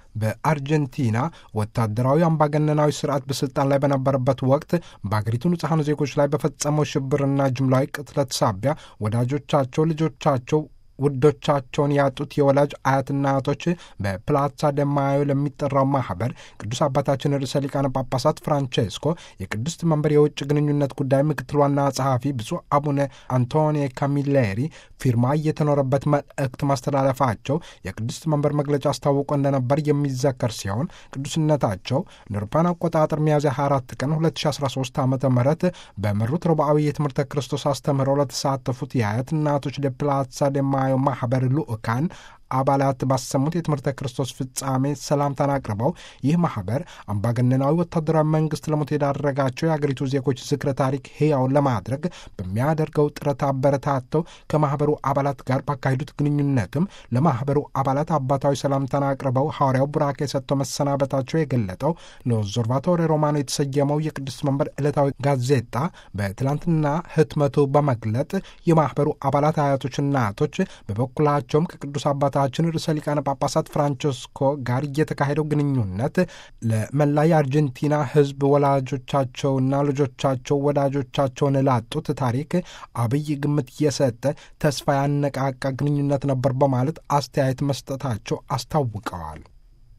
በአርጀንቲና ወታደራዊ አምባገነናዊ ስርዓት በስልጣን ላይ በነበረበት ወቅት በአገሪቱ ንጹሐን ዜጎች ላይ በፈጸመው ሽብርና ጅምላዊ ቅትለት ሳቢያ ወዳጆቻቸው፣ ልጆቻቸው ውዶቻቸውን ያጡት የወላጅ አያትና አያቶች በፕላዛ ደማዮ ለሚጠራው ማህበር ቅዱስ አባታችን ርዕሰ ሊቃነ ጳጳሳት ፍራንቼስኮ የቅድስት መንበር የውጭ ግንኙነት ጉዳይ ምክትል ዋና ጸሐፊ ብፁዕ አቡነ አንቶኒ ካሚሌሪ ፊርማ እየተኖረበት መልእክት ማስተላለፋቸው የቅድስት መንበር መግለጫ አስታውቆ እንደነበር የሚዘከር ሲሆን ቅዱስነታቸው እንደ አውሮፓውያን አቆጣጠር ሚያዝያ 24 ቀን 2013 ዓ ም በመሩት ረቡዓዊ የትምህርተ ክርስቶስ አስተምህሮ ለተሳተፉት የአያት እናቶች ለፕላዛ ደማ ማህበር ልኡካን አባላት ባሰሙት የትምህርተ ክርስቶስ ፍጻሜ ሰላምታን አቅርበው ይህ ማህበር አምባገነናዊ ወታደራዊ መንግስት ለሞት የዳረጋቸው የአገሪቱ ዜጎች ዝክረ ታሪክ ሕያው ለማድረግ በሚያደርገው ጥረት አበረታተው ከማህበሩ አባላት ጋር ባካሄዱት ግንኙነትም ለማህበሩ አባላት አባታዊ ሰላምታን አቅርበው ሐዋርያው ቡራኬ ሰጥተው መሰናበታቸው የገለጠው ለኦብዘርቫቶሪ ሮማኖ የተሰየመው የቅድስት መንበር ዕለታዊ ጋዜጣ በትላንትና ህትመቱ በመግለጥ የማህበሩ አባላት አያቶች፣ እናቶች በበኩላቸውም ከቅዱስ አባታ ችን ርዕሰ ሊቃነ ጳጳሳት ፍራንቸስኮ ጋር እየተካሄደው ግንኙነት ለመላ የአርጀንቲና ሕዝብ ወላጆቻቸውና ልጆቻቸው ወዳጆቻቸውን ላጡት ታሪክ አብይ ግምት የሰጠ ተስፋ ያነቃቃ ግንኙነት ነበር በማለት አስተያየት መስጠታቸው አስታውቀዋል።